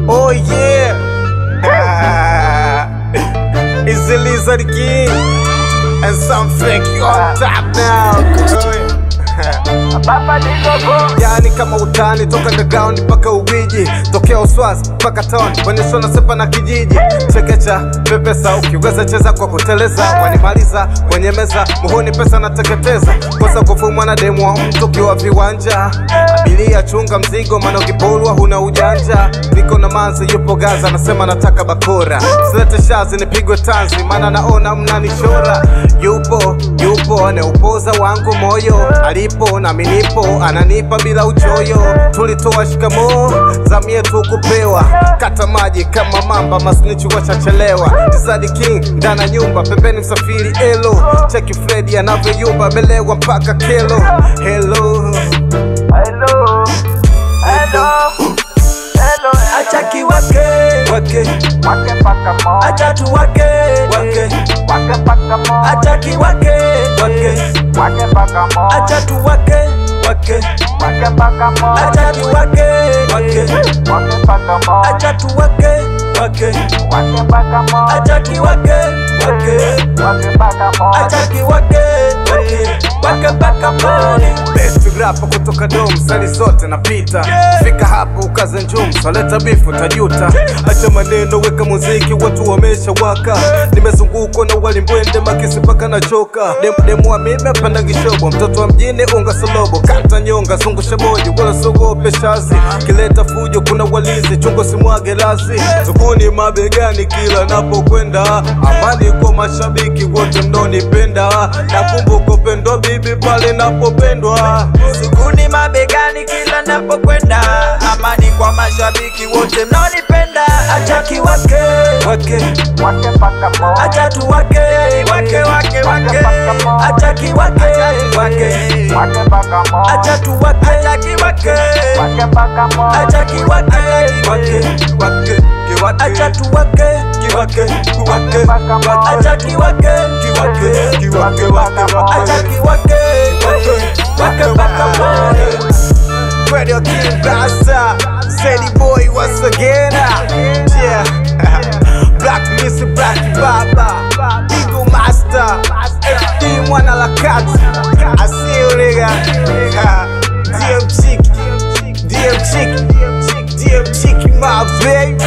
Oh yeah. it's the Lizard King. And some fake you on top now. yani kama utani toka underground mpaka Ubiji, tokea Uswazi mpaka town, bonyesho na sepa na kijiji, chekecha pepesa, ukiweza cheza kwa kuteleza, wanimaliza kwenye meza, muhuni pesa nateketeza, kosa kufumwa na demu wa mtu ukiwa viwanja, abiria chunga mzigo, maana ukipolwa huna ujanja, niko na manzi yupo Gaza, nasema nataka bakora, silete shazi nipigwe tanzi, maana naona mnanishora, yupo yupo aneupoza wangu moyo, alipo nami nipo, ananipa bila uchoyo, tulitoa shikamoo, zamu yetu kupewa, kata maji kama mamba, masnichi wachachelewa, Zadi King ndana nyumba, pembeni msafiri elo, cheki Fredi anavyoyumba, belewa mpaka kelo, hello Hello, hello, hello, acha kiwake wake wake mpaka mo, acha tuwake wake wake mpaka mo, acha kiwake wake wake mpaka mo, acha tuwake wake wake mpaka mo, acha kiwake wake wake mpaka mo, acha tuwake wake wake mpaka mo, acha kiwake wake wake mpaka mo, acha kiwake wake wake mpaka pale Best rapper kutoka dom sali zote napita fika hapo ukaze njum swaleta bifu tajuta acha maneno weka muziki watu wamesha waka nimezungukwa na walimbwende makisi mpaka na choka Dem, demu wa mimi apanda kishobo mtoto wa mjini unga solobo kata nyonga zungusha moja wala sogope shazi kileta fujo kuna walinzi chungo simwage lazi zuguni mabegani kila napokwenda amani kwa mashabiki wote mnonipenda nakumbuka upendo bibi pale napopendwa sukuni mabegani kila napokwenda amani kwa mashabiki wote mnaonipenda acha kiwake wake wake mpaka mo, acha tuwake wake wake wake acha kiwake wake wake mpaka mo, acha tuwake acha kiwake wake mpaka mo, acha kiwake wake wake kiwake acha tuwake kiwake kiwake mpaka mo, acha kiwake kiwake kiwake wake acha kiwake wake wake mpaka pale Radio King Rasta, Sadie Boy once again. Yeah, Black Missy, Black Baba, Eagle Master, FD Mwana la Kat. I see you nigga. DM Chick, DM Chick, DM Chick, my baby.